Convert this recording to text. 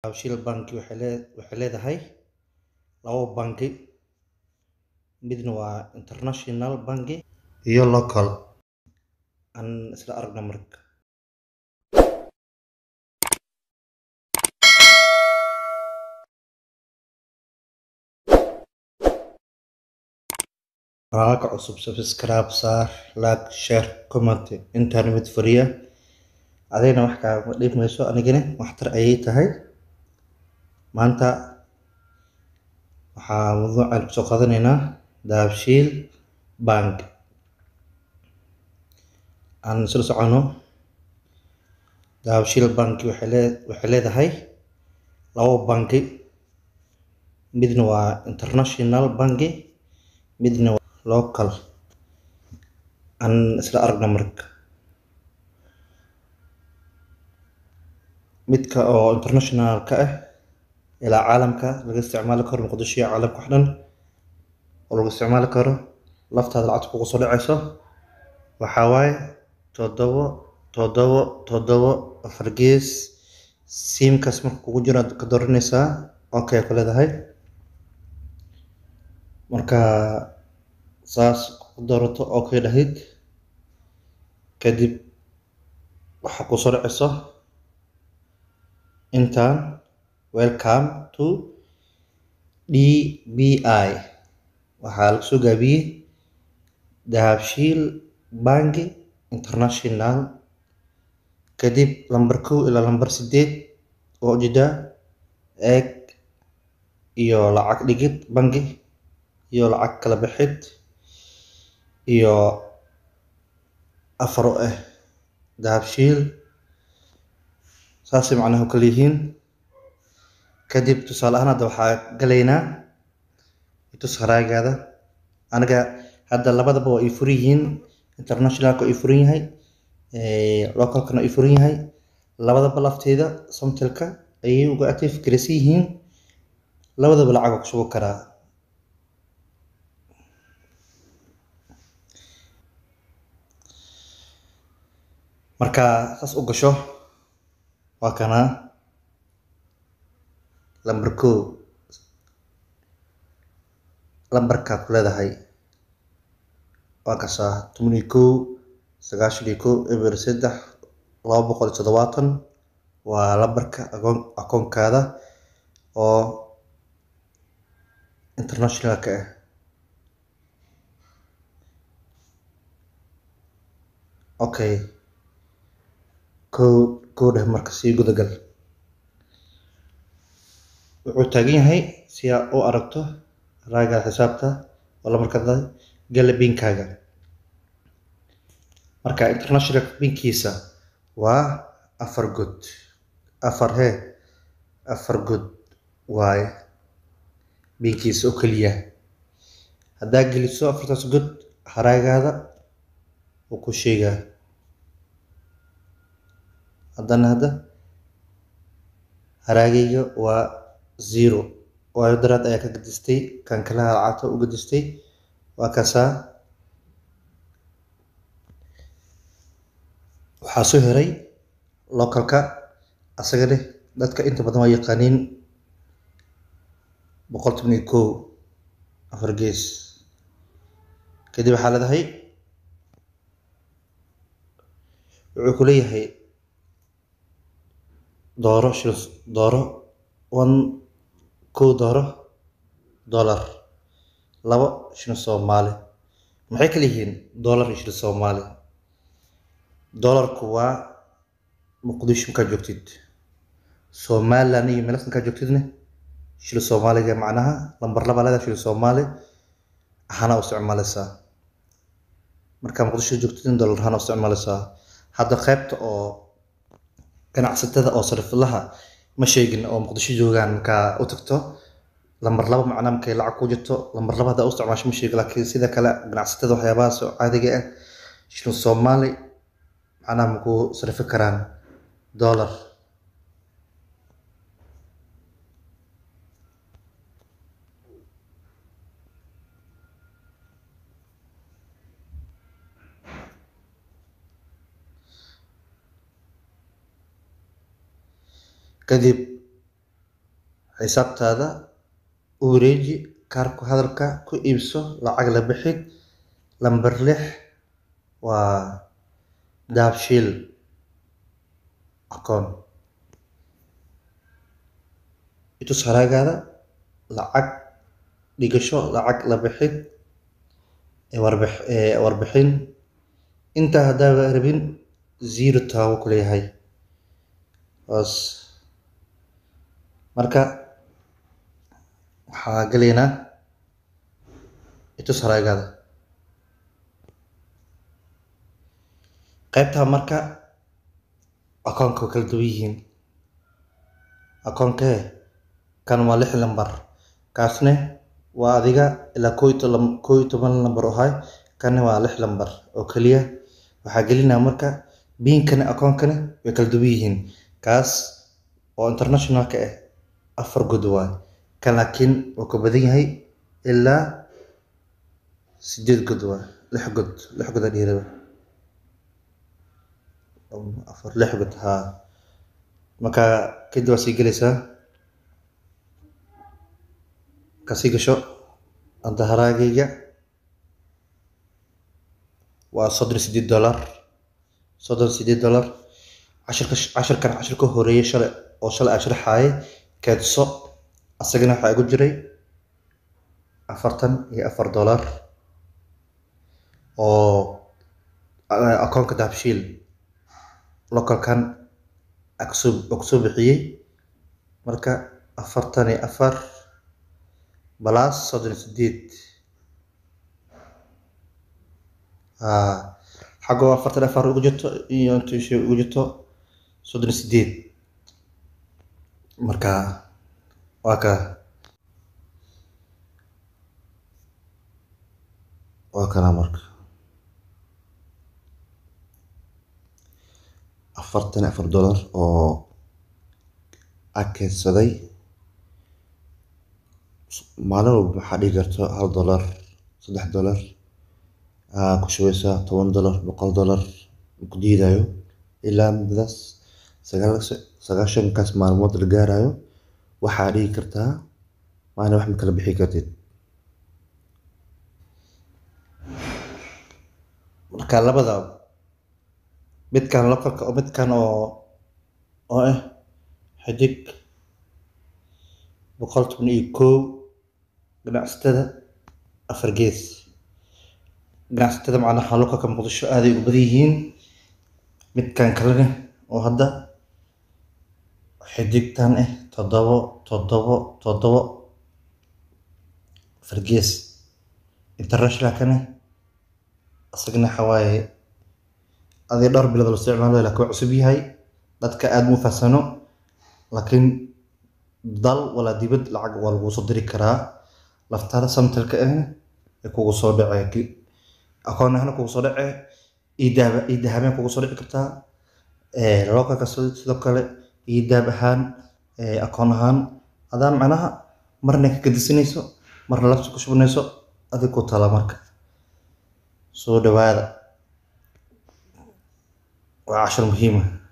Dahabshiil Bank waxay lee- waxay leedahay labo bangi midna waa international bangi iyo local aan isla aragno marka Barnaamijka cusub subscribe saar like share comment intaan mid furiya adeegna wax kaama dhib mayso anigana waxtar ayay tahay maanta waxaa mawduucan kusoo qaadanaynaa dahabshiil bank aan isla socono dahabshiil bank waxay lee- waxay leedahay labo bangi midna waa international bangi midna waa local aan isla aragno marka midka oo international ka ah ilaa caalamka laga isticmaali karo muqdisho iyo caalamka wax dhan oo lagu isticmaali karo laftaada lacagta kugu soo dhacayso waxaa waaye toddobo toddobo toddobo afar gees simkaas marka kugu jiro aad ka dooranaysaa okay ku leedahay marka saas ku doorato okay dhahid kadib waxaa kusoo dhacayso intaan welcome to DBI waxaa lagu soo gaabiyey dahabshiil bangi international kadib lambar kow ilaa lambar sideed oo ujeedaa eeg iyo lacag dhigid bangi iyo lacag kala bixid iyo afar oo ah dahabshiil saasay macnaha u kala yihiin kadib tusaale ahaan hadda waxaa galaynaa itus haraagaada aniga hadda labadaba waa ii furan yihiin internationalka waa ii furan yahay localkana waa ii furan yahay labadaba lafteeda samtelka ayay uga active garaysan yihiin labadaba lacag waa ku shuban karaa marka saas u gasho waa kana lambar kow lambarkaa ku leedahay waa kasaa toban iyo kow sagaashan iyo kow eber saddex laba boqol iyo toddobaatan waa lambarka akoon akoonkaada oo internationalka ah okay kow kow dheh marka sii gudagal wuxuu taagan yahay si aad u aragto raagaada xisaabta oo lambarkaada gala binkaaga marka international binkiisa waa afar god afar hee afar god waaye binkiisa oo keliya haddaa geliso afartaas god haraagaada wuu ku sheegaa haddana hadda haraagayga waa zero waayo daraad ayaa ka gadistay kan kalaha lacagta u gadistay waa kasaa waxaa soo heray localka asaga leh dadka inta badan waa yaqaaniin boqol toban iyo kow afar gees kadib waxaa leedahay wuxuu ku leeyahay dooro shil dooro one kow dooro dollar labo shilin soomaali maxay kala yihiin dollar iyo shilin soomaali dollarku waa muqdisho markaad joogtid somaliland iyo meelaas markaad joogtidna shilin soomaaliga macnaha lambar laba leedahay shilin soomaali ahaana u isticmaalaysaa markaa muqdisho joogtidna dollar ahaan u isticmaalaysaa hadda qaybta oo ganacsatada oo sariflaha ma sheegin oo muqdisho joogaan markaa u tagto lambar laba macnaa markay lacag ku jirto lambar laba haddaa u isticmaasho ma sheegin laakiin sida kale ganacsatada waxyaabahaas oo caadiga ah shilin soomaali macnaha ma ku sarifi karaan dollar kadib xisaabtaada u wareeji kaarka hadalka ku iibso lacag la bixid lambar lix waa dahabshiil akoon itus haraagaada lacag dhigasho lacag la bixid warbix warbixin intaa haddaaba rabin zero taabo ku leeyahay hoos marka waxaa gelaynaa itus haraagaada qaybtaa marka akoonka way kala duwan yihiin akoonkee kan waa lix lambar kaasne waa adiga ilaa koo iyo toban koo iyo toban lambar oo hay kanna waa lix lambar oo keliya waxaa gelinaa marka biinkana akoonkana way kala duwan yihiin kaas oo internationalka ah afar god waay kan laakiin wuu ka badan yahay ilaa sideed god waay lix god lix god aa dhiiraba afar lix god haa marka kadib waa sii gelaysaa kasii gasho anta haraagayga waa soddon iyo sideed dollar soddon iyo sideed dollar cashirka cashirkan cashirka horeeyay shalay oo shalay aan sharxaayay keedso asagana waxaa igu jiray afartan iyo afar dollar oo akoonka dahabshiil localkan akusoo kusoo bixiyey marka afartan iyo afar balaas soddon iyo sideed xagoo afartan afar ugu jirto iyo inta shay ugu jirto soddon iyo sideed marka waa ka waa kana marka afartan afar dollar oo a keedsaday maalin walba maxaa dhigi karto hal dollar saddex dollar aa ku shubeysaa toban dollar boqol dollar ku diidayo ilaa muddadaas sagaal sagaashankaas maalmood la gaarayo waxaa dhigi kartaa maalin wax ma kala bixi kartid marka labada midkan localka oo midkan oo oo ah xidig boqol toban iyo kow ganacsatada afar gees ganacsatada macnaha localka muqdisho aaday ugu badan yihiin midkan kalena oo hadda xidigtan ah toddobo toddobo toddobo afar gees internationalkana isagana waxa waaye adii dhowr bilood la isticmaalo laakiin waa cusub yahay dadka aada mu fahamsano laakiin dal walaa dibad lacag waa lagu soo diri karaa laftaada samtalka ahna ee kugu soo dhacee akoon ahna kugu soo dhacee iidaaba iidahabeen kugu soo dhici kartaa localka sidoo kale iidaab ahaan akoon ahaan adaa macnaha marna ka gadisanayso marna labsi ku shubnayso adig ku tala marka soo dhawaada waa cashar muhiima